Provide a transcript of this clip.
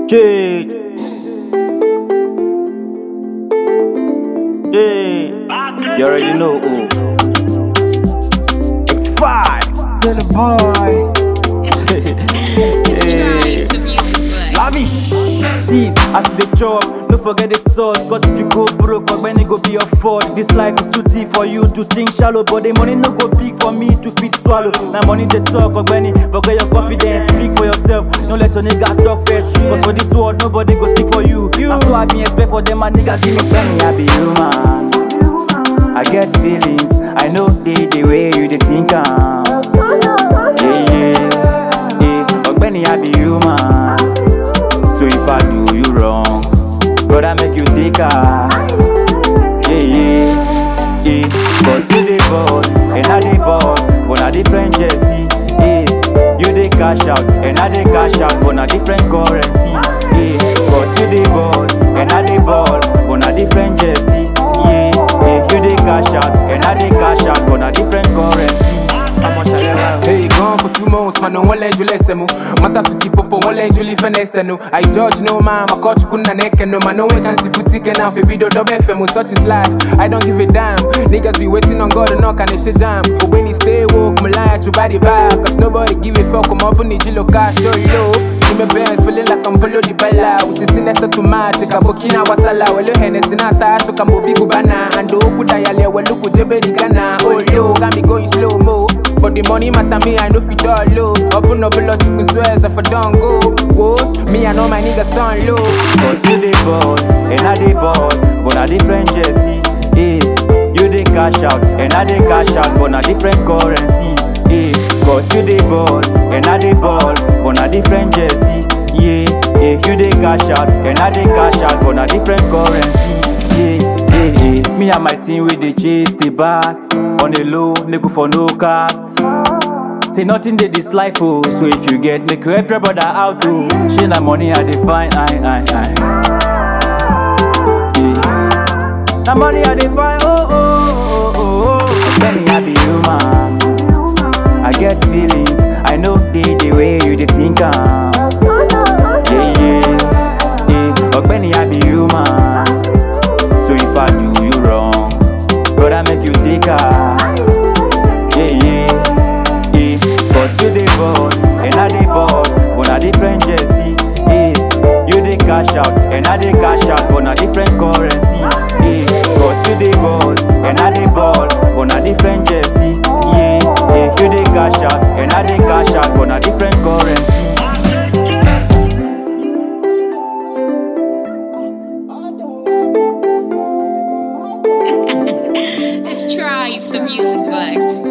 Jade. Yeah, you already know who. X5. Tell the boy. It's Tribe, the music bus. Lavish. See, as they chop, no forget the sauce. Cause if you go broke, but when it go be your fault. This life is too deep for you to think shallow. But the money no go big for me to fit swallow. Now money they talk, or when forget your confidence. Speak for yourself, no let your nigga talk first. Cause for this world, nobody go speak for you. That's why I be expect for them, my niggas give me penny. I be human. I get feelings, I know the, the way you they think I'm. Yeah, yeah, yeah. Ọ̀gbẹ́ni, I be human. So if I do you wrong, brother, make you take her. Yeah, yeah, yeah. Cause you the ball, and I the ball, but na different jersey. Yeah, you the cash out, and I the cash out, but na different currency. Yeah, cause you the ball, and I the ball, but na different jersey. Yeah, yeah, you the cash out, and I the cash out, but na different currency. Hey, gone for two months, man, no one let you listen. Mata suti popo, one let you live and no. I judge no man, my coach couldn't neck no man, no one can see boutique and now video double FM, such is life. I don't give a damn. Niggas be waiting on God to knock and it's a jam. But when he stay woke, my lie to body back. Cause nobody give a fuck, come up on the Jilo cash, show you low. In my bands, feeling like I'm below the bella. With the sinner automatic, a bokina wasala, well, you Hennessy nata, so come big kubana. And do kudayale, well, look at Jebe Ghana. Oh, yo, got me going slow mo. For the money matter me, I know fi all low. Open up a lot you could swear if I don't go. Woes, me I know my niggas on low. Cause you the ball, and I the ball, but a different jersey. Yeah, you the cash out, and I the cash out, but a different currency. Yeah, cause you the ball, and I the ball, but a different jersey. Yeah, yeah, you the cash out, and I the cash out, but a different currency. Yeah, yeah, yeah. Me and my team we dey chase the back on the low, make we for no cast. Say nothing dey this life oh, so if you get make you help your brother out oh. Shey na money I dey find, I, I, I. Yeah. Na money I dey find, oh, oh, oh, oh, oh. Ọ̀gbẹ́ni I be human. I get feelings, I know the, the way you dey think am. Yeah, yeah, yeah. Ọ̀gbẹ́ni I be human. So if I do you wrong, brother make you take her. Yeah, yeah, yeah. Cause you the ball, and I the ball, but a different jersey. Yeah, you the cash out, and I the cash out, but a different currency. Yeah, cause you the ball, and I the ball, but a different jersey. Yeah, yeah, you the cash out, and I the cash out, but a different currency. It's Tribe, the music bus.